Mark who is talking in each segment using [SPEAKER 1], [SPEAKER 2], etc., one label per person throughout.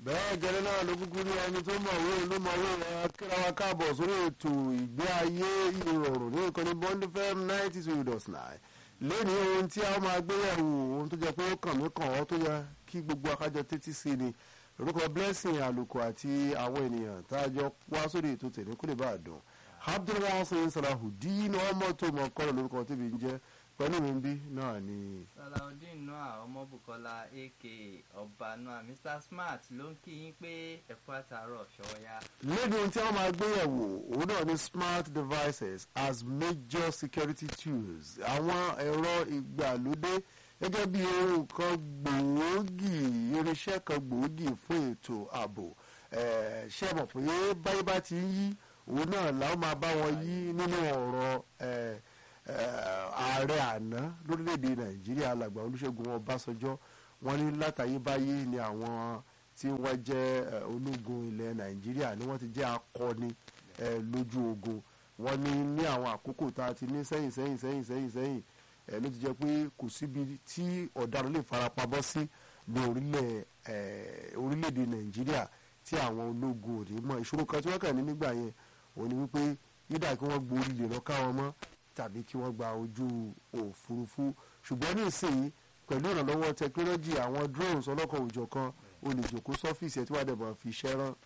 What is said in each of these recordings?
[SPEAKER 1] bẹ́ẹ̀ gẹ́lẹ́ náà ló kúkú ní ẹni tó mọ̀wé ló mọ̀wé kíra wa káàbọ̀ sórí ètò ìgbé ayé ìrọ̀rùn ní ìkànnì bond fm ninety two dot nine lẹ́ni ohun tí a máa gbé yẹ̀wò ohun tó jẹ́ pé ó kàn mí kàn ọ́ tó yẹ kí gbogbo akájọ tẹ́tí sí ni orúkọ blessing àlùkò àti àwọn ènìyàn tá a jọ wá sórí ètò tèmi kó lè bá a dùn abdulwasin salahudeen ọmọ tó mọ kọ́ lórúkọ tèmi ń jẹ́ pẹ̀lú mi bí náà ni.
[SPEAKER 2] salaudeen noah ọmọbùkọ́lá aka ọba noah mr smart ló ń kí yín pé ẹ̀kú àtàárọ̀ ṣọ́ọ́yá.
[SPEAKER 1] lẹ́nu ohun tí wọ́n máa gbé yẹ̀wò òun náà ni smart devices as major security tools àwọn ẹ̀rọ ìgbàlódé gẹ́gẹ́ bí ohun kan gbòógì irinṣẹ́ kan gbòógì fún ètò ààbò Eh, ṣé ẹ mọ̀ pé báyìí bá ti ń yí òun náà làwọn máa bá wọn yí nínú ọ̀rọ̀ eh, eh, ààrẹ àná lórílẹ̀‐èdè nàìjíríà alàgbà olúṣẹ́gun ọbásanjọ́ wọ́n ní látàyébáyé ni àwọn tí wọ́n jẹ́ eh, ológun ilẹ̀ nàìjíríà ni wọ́n ti jẹ́ akọni eh, lójú ogun wọ́n ní ní àwọn àkókò tá a ti ní sẹ́yìn sẹ́yìn sẹ́yìn sẹ́yìn sẹ́yìn eh, ló ti jẹ́ pé kò síbi tí ọ̀daràn lè farapamọ́ sí ní orílẹ̀ eh, orílẹ̀‐èdè nàìjíríà tí àwọn ológun ò ní mọ̀ ìṣòro kan tí wọ́n kàn ní nígbà yẹn òun ni wípé yídà kí wọ́n gborí lè lọ ká wọn mọ́ tàbí kí wọ́n gba ojú òfurufú ṣùgbọ́n ní ìsìn pẹ̀lú ìrànlọ́wọ́ tẹkinọ́lọ́jì àwọn drones ọlọ́kan òjọ̀kan o lè jòkó sọ́fíìsì ẹ̀ tí wàá dẹ̀bọ̀ fi iṣẹ́ rán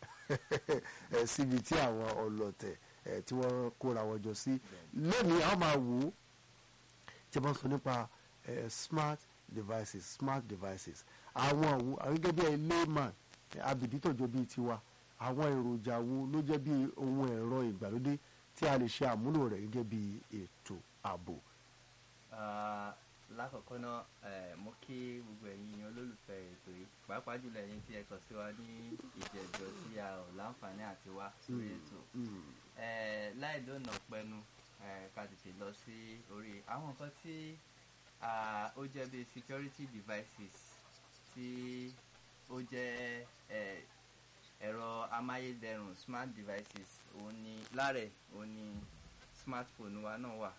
[SPEAKER 1] ẹ̀ síbi tí àwọn ọlọ́tẹ̀ ẹ̀ tí wọ́n kóra wọn jọ sí lónìí àwọn máa wò ó tí wọ́n sọ nípa ẹ̀ smart devices smart devices àwọn àwo àwọn gẹ́gẹ́ bí ẹ layman abìdí tọ̀jọ́ bíi tiwa àwọn èròjà wo ló jẹ́ bí ohun ẹ̀rọ ìgbàlódé tí a lè ṣe àmúlò rẹ̀ gẹ́gẹ́ bí ètò ààbò.
[SPEAKER 2] Ah, lákọ̀ọ́kọ́ náà eh, mo kí gbogbo ẹ̀yin olólùfẹ́ ètò yìí pàápàá jùlọ ẹ̀yin tí ẹ kàn sí wa ní ìjẹ̀jọ́ tí a ò láǹfààní àti wá sórí ètò Eh, láì lónà pẹnu eh, ká tètè lọ sí orí àwọn nǹkan tí ah, ó jẹ́ bí security devices tí ó jẹ́ eh, ẹ̀rọ amáyédẹrùn smart devices òun ni lára ẹ̀ òun ni smartphone wa náà wà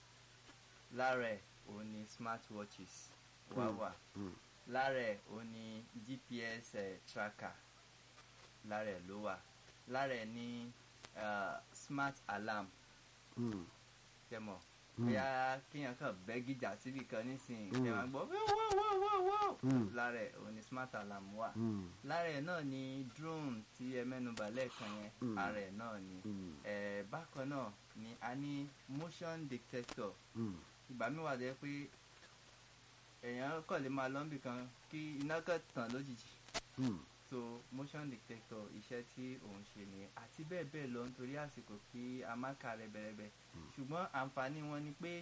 [SPEAKER 2] lára ẹ̀ òun ni smartwatches wa
[SPEAKER 1] Mm,
[SPEAKER 2] wà
[SPEAKER 1] mm.
[SPEAKER 2] lára ẹ̀ òun ni gps eh, tracker lára ẹ̀ ló wà lára ẹ̀ ní ah, smart alarm
[SPEAKER 1] Mm.
[SPEAKER 2] tẹmọ
[SPEAKER 1] Mm.
[SPEAKER 2] bóyá kéèyàn kàn bẹ́ gíjà síbi kan nísìnyí
[SPEAKER 1] Mm.
[SPEAKER 2] ẹ máa gbọ́ wọ́wọ́wọ́wọ́
[SPEAKER 1] Mm.
[SPEAKER 2] lára ẹ̀ òun ni smart alarm wà
[SPEAKER 1] Mm.
[SPEAKER 2] lára ẹ̀ náà ni drone tí ẹ mẹ́nuba lẹ́ẹ̀kan yẹn
[SPEAKER 1] Mm.
[SPEAKER 2] ara ẹ̀ náà ni
[SPEAKER 1] Mm.
[SPEAKER 2] ẹ̀ bákan náà ni a ní motion detector
[SPEAKER 1] Mm.
[SPEAKER 2] ìgbà mi wà dé pé èèyàn kàn lè máa lọ́nbì kan kí iná kan tàn lójijì
[SPEAKER 1] Mm.
[SPEAKER 2] so motion detector iṣẹ́ tí òun ṣe nìyẹn àti bẹ́ẹ̀ bẹ́ẹ̀ lọ nítorí àsìkò kí a má kà rẹ́bẹ̀rẹ́bẹ̀ ṣùgbọ́n àǹfààní wọn ni pé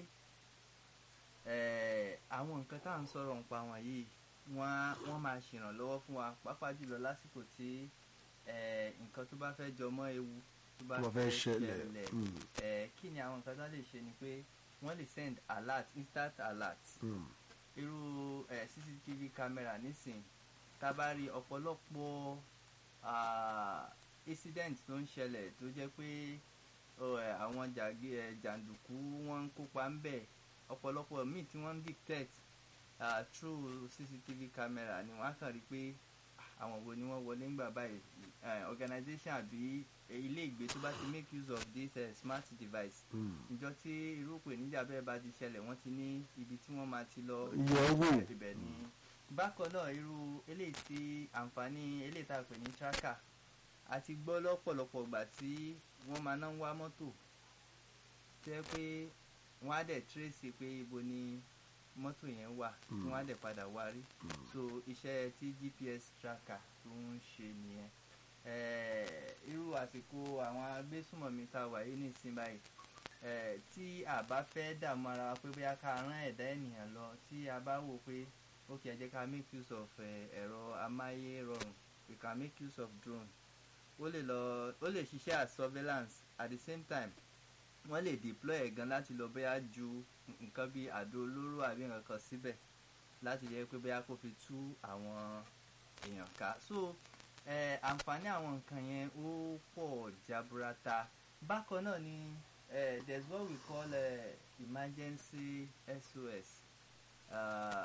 [SPEAKER 2] eh, àwọn nǹkan tá à ń sọ̀rọ̀ nípa wọn yìí wọ́n á- wọ́n máa ṣèrànlọ́wọ́ fún wa pàápàá jùlọ lásìkò tí eh, nǹkan tó bá fẹ́ jọmọ́ ewu tó bá
[SPEAKER 1] Tó bá fẹ́ ṣẹlẹ̀. Mm.
[SPEAKER 2] eh, kí ni àwọn nǹkan tó lè ṣe ni pé wọ́n lè send alert instant alert
[SPEAKER 1] Mm.
[SPEAKER 2] irú eh, cctv camera nísìn tá a bá rí ọ̀pọ̀lọpọ̀ ah, incident tó ń ṣẹlẹ̀ tó jẹ́ pé oh, eh, àwọn jàgé eh, jàǹdùkú wọ́n ń kópa ń bẹ̀ ọ̀pọ̀lọpọ̀ míì tí wọ́n ń detect ah, through cctv camera ni wọ́n á kàn rí pé ah, àwọn wo ni wọ́n wọlé ńgbà báyìí eh, organisation àbí eh, ilé ìgbé tó bá ti make use of this eh, smart device
[SPEAKER 1] Mm.
[SPEAKER 2] ìjọ tí irú ìpèníjà bẹ́ẹ̀ bá ti ṣẹlẹ̀ wọ́n ti ní ibi tí wọ́n máa ti lọ
[SPEAKER 1] Yẹ̀ wò.
[SPEAKER 2] ibẹ̀ ni bákan náà irú eléyìí tí àǹfààní eléyìí tá a pè ní tracker a ti gbọ́ lọ́pọ̀lọpọ̀ ìgbà tí wọ́n máa ná ń wá mọ́tò tó yẹ pé wọ́n á dẹ̀ trace pé ibo ni mọ́tò yẹn wà tí
[SPEAKER 1] Mm.
[SPEAKER 2] wọ́n á dẹ̀ padà wá rí so iṣẹ́ tí gps tracker tó ń ṣe nìyẹn Eh, irú àsìkò àwọn agbésùmọ̀mí tá a wà yìí nísìnyí báyìí eh, tí a bá fẹ́ dààmú ara wa pé bóyá ká rán ẹ̀dá ènìyàn lọ tí a bá wò pé ok ẹ jẹ́ ká make use of eh, ẹ̀rọ amáyérọrùn we can make use of drone ó lè lọ ó lè ṣiṣẹ́ as surveillance at the same time wọ́n lè deploy ẹ̀ gan láti lọ bóyá ju nǹkan bíi àdó olóró àbí nǹkan kan síbẹ̀ láti jẹ́ pé bóyá kó fi tú àwọn èèyàn ká so eh, àǹfààní àwọn nǹkan yẹn ó pọ̀ jaburata bákan náà ni eh, there's what we call eh, emergency SOS uh,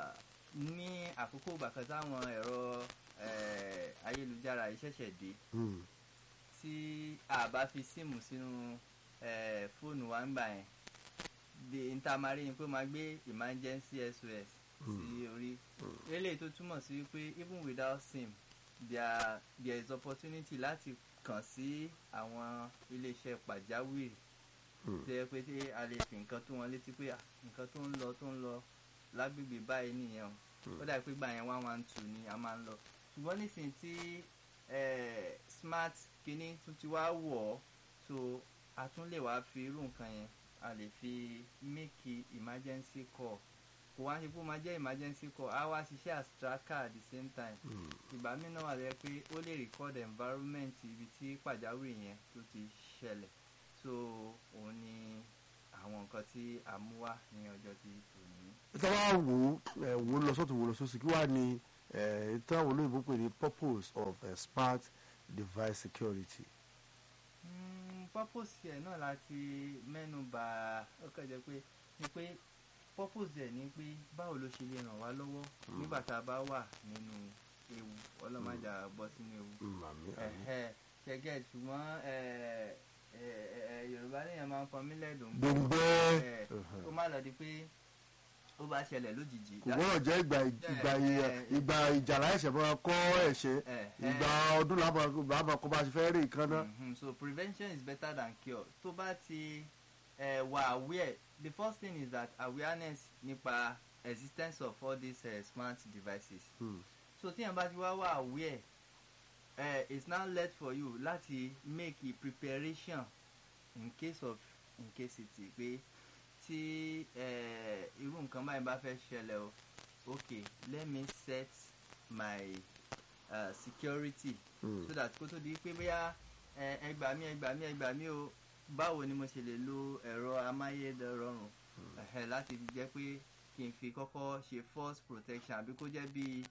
[SPEAKER 2] ní àkókò ìgbà kan táwọn ẹ̀rọ eh, ayélujára yìí ṣẹ̀ṣẹ̀ dé
[SPEAKER 1] Mm.
[SPEAKER 2] tí a bá fi síìmù sínú eh, fóònù wa ń gbà yẹn de ntamari ni pé ó máa gbé emergency sos sí orí eléyìí tó túmọ̀ sí wípé even without sim there there is opportunity láti kàn sí àwọn iléeṣẹ́ pàjáwìrì
[SPEAKER 1] Mm.
[SPEAKER 2] tó yẹ pé tí a lè fi nǹkan tó wọn létí pé ah, nǹkan tó ń lọ tó ń lọ lágbègbè báyìí nìyẹn o ó dàbí pé gbà yẹn one one two ni a máa ń lọ ṣùgbọ́n nísìnyí tí eh, smart kinní tún ti wá wọ̀ ọ́ so a tún lè wá fi irú nǹkan yẹn a lè fi make emergency call kò wá ṣe pé ó máa jẹ́ emergency call á wá ṣiṣẹ́ as tracker at the same time
[SPEAKER 1] Mm.
[SPEAKER 2] ìgbà míì náà wà lẹ́yìn pé ó lè record environment ibi tí pàjáwìrì yẹn tó ti ṣẹlẹ̀ so òun ni àwọn nǹkan tí a mú wá ní ọjọ́ tí òní.
[SPEAKER 1] tí wọ́n á wò ó ẹ̀ wò ó lọ sọ́tún wò ó lọ sósì kí wàá ní ẹ̀ tí àwọn olóyìnbó pè ní purpose of uh, smart device security.
[SPEAKER 2] Mm, purpose ẹ̀ náà láti mẹ́nu bà ó kàn jẹ́ pé ni pé purpose ẹ̀ ni pé báwo ló ṣe lè ràn wá lọ́wọ́ nígbà tá a bá wà nínú ewu ọlọ́mọdé á bọ́ sínú ewu.
[SPEAKER 1] Mm, àmì àmì.
[SPEAKER 2] ẹ̀hẹ́ ṣẹ́gẹ́ ṣùgbọ́n ẹ̀, ẹ̀, ẹ̀, yorùbá nìyẹn máa ń pọn mí lẹ́dùn
[SPEAKER 1] gbòǹgbẹ́
[SPEAKER 2] ẹ̀, kó má lọ di pé ó bá ṣẹlẹ̀ lójijì.
[SPEAKER 1] kò gbọ́dọ̀ jẹ́ ìgbà ìgbà ìgbà ìjà láìsẹ̀ máa kọ́ ẹ̀ṣẹ̀
[SPEAKER 2] ẹ̀,
[SPEAKER 1] ìgbà ọdún làbà kó bá ṣe fẹ́ rí nǹkan náà.
[SPEAKER 2] Mhm, so prevention is better than cure tó bá ti uh, wà aware the first thing is that awareness nípa existence of all these uh, smart devices
[SPEAKER 1] Mm.
[SPEAKER 2] so tíyẹn bá ti wá wà aware uh, it's now left for you láti make a preparation in case of incasity pé tí uh, irú nǹkan báyìí bá fẹ́ ṣẹlẹ̀ o okay let me set my uh, security
[SPEAKER 1] Mm.
[SPEAKER 2] so that kó tó di pé bóyá ẹ ẹ gbà mí ẹ gbà mí ẹ gbà mí o báwo ni mo ṣe lè lo ẹ̀rọ amáyédẹrọrùn ẹ̀hẹ̀ láti fi jẹ́ pé kí n fi kọ́kọ́ ṣe force protection àbí kó jẹ́ bí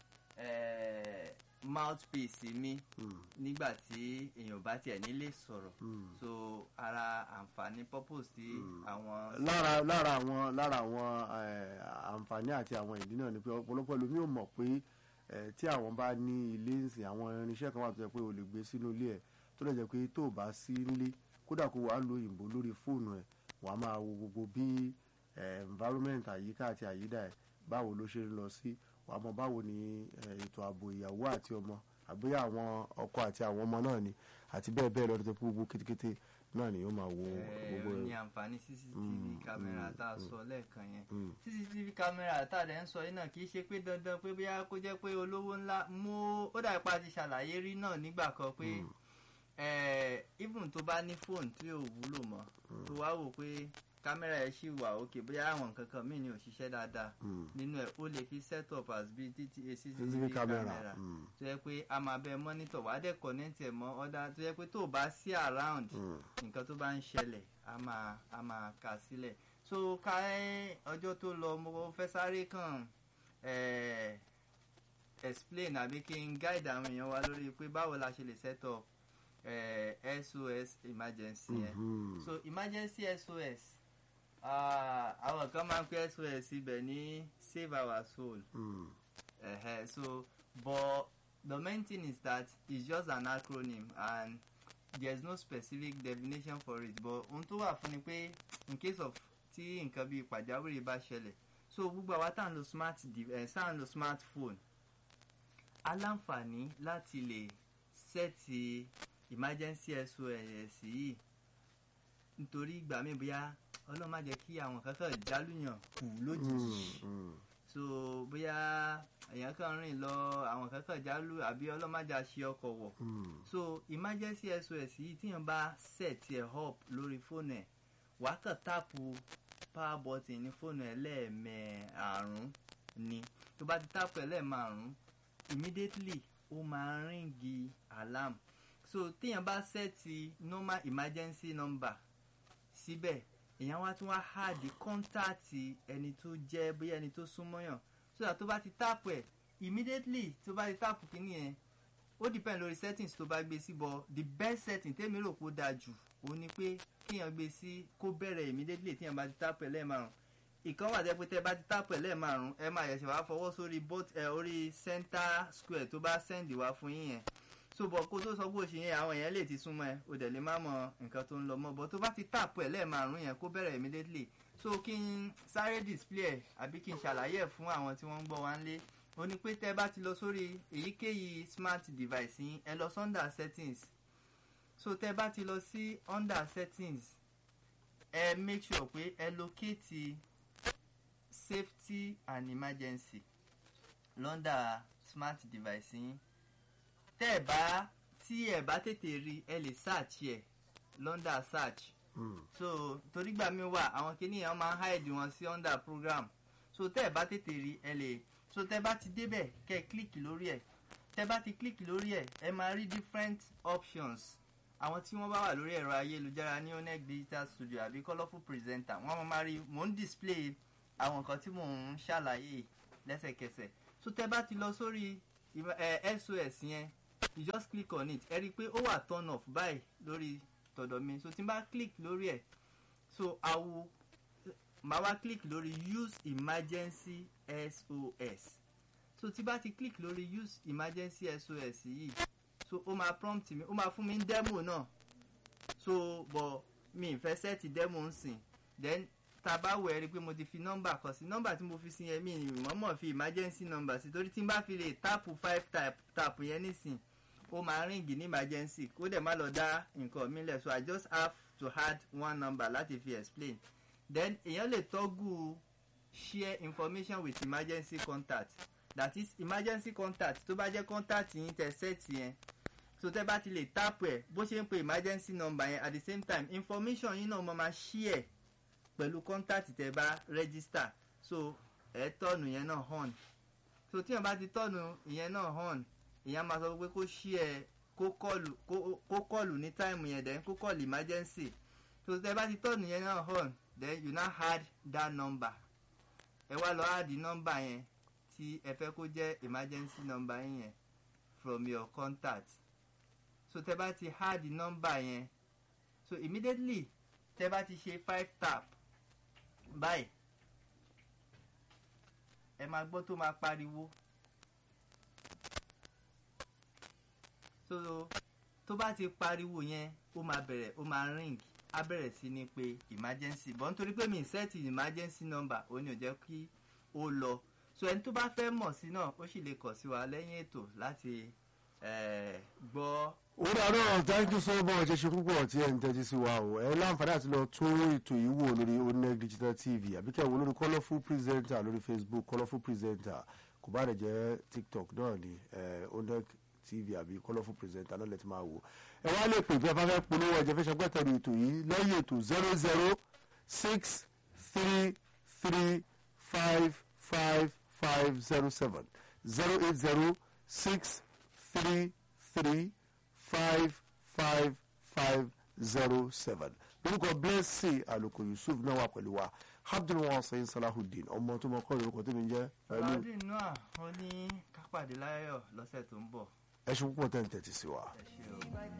[SPEAKER 2] mouthpiece mi
[SPEAKER 1] Mm.
[SPEAKER 2] nígbà tí èèyàn bá tiẹ̀ nílé sọ̀rọ̀
[SPEAKER 1] Mm.
[SPEAKER 2] so ara àǹfààní purpose tí àwọn.
[SPEAKER 1] lára lára àwọn lára àwọn eh, àǹfààní àti àwọn ìdí náà ni pé ọ̀pọ̀lọpọ̀ lómi ò mọ̀ pé eh, tí àwọn bá ní ilé ìsìn àwọn irinṣẹ́ kan wà tó yẹ pé o lè gbé sínú ilé ẹ̀ tó lè jẹ́ pé tó o bá sí nílé kódà kó wàá lo òyìnbó lórí fóònù ẹ̀ wàá máa wo gbogbo bí eh, environment àyíká àti àyídà ẹ̀ báwo ló ṣe ń lọ sí wàá mọ báwo ni eh, ètò ààbò ìyàwó àti ọmọ àbóyá àwọn ọkọ àti àwọn ọmọ náà ni àti bẹ́ẹ̀ bẹ́ẹ̀ lọ́dún tó pé gbogbo kétékété náà ni yóò máa wo
[SPEAKER 2] Eh,
[SPEAKER 1] gbogbo
[SPEAKER 2] ó
[SPEAKER 1] ẹ̀.
[SPEAKER 2] ní àǹfààní cctv
[SPEAKER 1] Mm,
[SPEAKER 2] kámẹ́rà
[SPEAKER 1] mm,
[SPEAKER 2] tá a sọ lẹ́ẹ̀kan yẹn
[SPEAKER 1] Mm.
[SPEAKER 2] cctv kámẹ́rà tá a dẹ̀ ń sọ yìí náà kì í ṣe pé dandan pé bóyá kó jẹ́ pé olówó ńlá mú ó dà pa ti ṣàlàyé rí náà nígbà kan pé eh, even tó bá ní fóònù tí ò wúlò mọ́ tó wá wò pé kámẹ́rà ẹ̀ ṣì wà òkè bóyá àwọn nǹkan kan míì ni ò ṣiṣẹ́ dáadáa
[SPEAKER 1] Mm.
[SPEAKER 2] nínú ẹ̀ ó lè fi set up as bí cctv
[SPEAKER 1] CCTV camera.
[SPEAKER 2] kámẹ́rà
[SPEAKER 1] Mm.
[SPEAKER 2] tó yẹ pé a máa bẹ mọ́nítọ̀ wá dẹ̀ connect ẹ̀ mọ́ ọ̀dà tó yẹ pé tó o bá sí around
[SPEAKER 1] Mm.
[SPEAKER 2] nǹkan tó bá ń ṣẹlẹ̀ a máa a máa kà sílẹ̀ so ká ẹ́ ọjọ́ tó lọ mo fẹ́ sáré kàn eh, explain àbí kí n guide àwọn èèyàn wa lórí pé báwo la ṣe lè set up eh, SOS emergency yẹn
[SPEAKER 1] Mhm.
[SPEAKER 2] so emergency SOS ah, àwọn kan máa ń pè SOS ibẹ̀ ní save our soul
[SPEAKER 1] Mm.
[SPEAKER 2] uh, so but the main thing is that it's just an acronym and there's no specific definition for it but ohun tó wà fún ni pé in case of tí nǹkan bíi pàjáwìrì bá ṣẹlẹ̀ so gbogbo àwa tá à ń lo smart dev- eh, tá à ń lo smartphone aláǹfààní láti lè sẹ́ẹ̀tì emergency SOS yìí nítorí ìgbà míì bóyá ọlọ́run má jẹ́ kí àwọn kankan jálùyàn kù lójijì
[SPEAKER 1] Mm. Mm.
[SPEAKER 2] so bóyá èèyàn kan rìn lọ àwọn kan kàn jálù àbí ọlọ́màjà ṣe ọkọ̀ wọ̀
[SPEAKER 1] Mm.
[SPEAKER 2] so emergency sos yìí tíyàn bá set ẹ̀ up lórí fóònù ẹ̀ wàá kàn táàpù power button ní fóònù ẹ̀ lẹ́ẹ̀mẹ̀àrún ni tó bá ti táàpù ẹ̀ lẹ́ẹ̀mẹ̀àrún immediately ó máa ríngì alarm so tíyàn bá set normal emergency number síbẹ̀ èèyàn wá tún wá háàdì kọ́ńtàtì ẹni tó jẹ́ bóyá ẹni tó súnmọ́yàn so that tó bá ti táàpù ẹ̀ immediately tó bá ti táàpù kínní yẹn ó depend lórí settings tó bá gbé sí bọ the best setting tèmi rò pé ó dáa jù òun ni pé kéèyàn gbé sí kó bẹ̀rẹ̀ immediately téèyàn bá ti táàpù ẹ̀ lẹ́ẹ̀márùn ìkan wà tẹ́ pé tẹ́ bá ti tápù ẹ̀ lẹ́ẹ̀márùn ẹ máa yẹ̀sẹ̀ wá fọwọ́ sórí bot ẹ orí center square tó bá sẹ́ndì wá fún yín yẹn so bọ̀ kó tó sọ pé òṣì yẹn àwọn èèyàn lè ti súnmọ́ ẹ o dẹ̀ lè má mọ nǹkan tó ń lọ mọ́ bọ̀ tó bá ti tápù ẹ̀ lẹ́ẹ̀márùn yẹn kó bẹ̀rẹ̀ immediately so kí n sáré display ẹ̀ àbí kí n ṣàlàyé ẹ̀ fún àwọn tí wọ́n ń gbọ́ wá ń lé o ní pé tẹ́ bá ti lọ sórí èyíkéyìí smart device yín ẹ lọ under settings so tẹ́ bá ti lọ sí under settings ẹ make sure pé ẹ locate safety and emergency lọ́ndà smart device yín tẹ́ ẹ bá tí ẹ bá tètè rí ẹ lè search ẹ lọ́ndà search
[SPEAKER 1] Mm.
[SPEAKER 2] so torí gbà mí wà àwọn kìnìyàn máa ń hide wọn sí under program so tẹ́ ẹ bá tètè rí ẹ lè so tẹ́ bá ti débẹ̀ kẹ́ ẹ click lórí ẹ̀ tẹ́ bá ti click lórí ẹ̀ ẹ máa rí different options àwọn tí wọ́n bá wà lórí ẹ̀rọ ayélujára ní onec digital studio àbí colourful presenter wọ́n máa rí mò ń display àwọn nǹkan tí mò ń ṣàlàyé lẹ́sẹ̀kẹsẹ̀ so tẹ́ bá ti lọ sórí ìmọ̀- ẹ, sos yẹn you just click on it ẹ rí i pé ó wà turn off báyìí lórí tọ̀dọ̀ mi so tí n bá click lórí ẹ̀ so i will màá wá click lórí use emergency sos so tí bá ti click lórí use emergency sos yìí so ó máa prompt mi ó máa fún mi ní demo náà so bọ̀ mi ì fẹ́ sẹ́ẹ̀tì demo ń sìn then tá a bá wẹ̀ rí i pé mo ti fi nọ́mbà kan sí nọ́mbà tí mo fi sí yẹn mi ì mọ̀ọ́mọ̀ fi emergency number sí torí tí n bá fi lè táàpù five tap tap yẹn nísìn ó máa ríǹgì ní emergency kó dẹ̀ má lọ dá nǹkan mi lẹ̀ so i just have to add one number láti fi explain then èèyàn lè tọ́gù share information with emergency contact that is emergency contact tó bá jẹ́ contact yín tẹ set yẹn so tẹ́ bá ti lè tap ẹ̀ bó ṣe ń pe emergency number yẹn at the same time information yín náà mo máa share pẹ̀lú contact tẹ́ bá register so ẹ̀ tọ́nu yẹn náà hàn so tí yẹn bá ti tọ́nu ìyẹn náà hàn ìyẹn máa sọ pé kó share kó kọlù kó kó kọlù ní time yẹn then kó kọlù emergency so tẹ́ bá ti tọ́nu yẹn náà hàn then you now add that number ẹ wá lọ add number yẹn tí ẹ fẹ́ kó jẹ́ emergency number yín yẹn from your contact so tẹ́ bá ti add number yẹn so immediately tẹ́ bá ti ṣe five tap báyìí ẹ máa gbọ́ tó máa pariwo so tó bá ti pariwo yẹn ó máa bẹ̀rẹ̀ ó máa ring á bẹ̀rẹ̀ sí ní pé emergency bọ́ nítorí pé mi ì set emergency number ó ní ò jẹ́ kí ó lọ so ẹni tó bá fẹ́ mọ̀ sí náà ó sì lè kàn sí wa lẹ́yìn ètò láti eh, gbọ́
[SPEAKER 1] ó dáná thank you so much ẹ ṣe púpọ̀ tí ẹ ń tẹ́tí sí wa o ẹ láǹfààní àti lọ tún ètò yìí wò lórí oneg digital tv àbí kẹ́ ẹ wò lórí colourful presenter lórí facebook colourful presenter kò bá rẹ̀ jẹ́ tiktok náà ni eh, oneg tv àbí colourful presenter náà lè ti máa wò ẹ wá lè pè bí ẹ bá fẹ́ polówó ẹ̀jẹ̀ fẹ́ ṣàgbẹ́tẹ̀rù ètò yìí lẹ́yìn ètò zero zero six three three five five five zero seven zero eight zero six three three five five five zero seven lórúkọ blessing àlùkò yusuf náà wà pẹ̀lú wa abdulwasain salahudeen ọmọ tó mọ kọ́ lórúkọ tó mi jẹ́ pẹ̀lú
[SPEAKER 2] ọlọ́dún náà ó ní kápàdé láyọ̀ lọ́sẹ̀ tó ń bọ̀
[SPEAKER 1] ẹṣin púpọ̀ tẹ̀ ń tẹ̀tí sí wa.
[SPEAKER 2] ẹ ṣé o.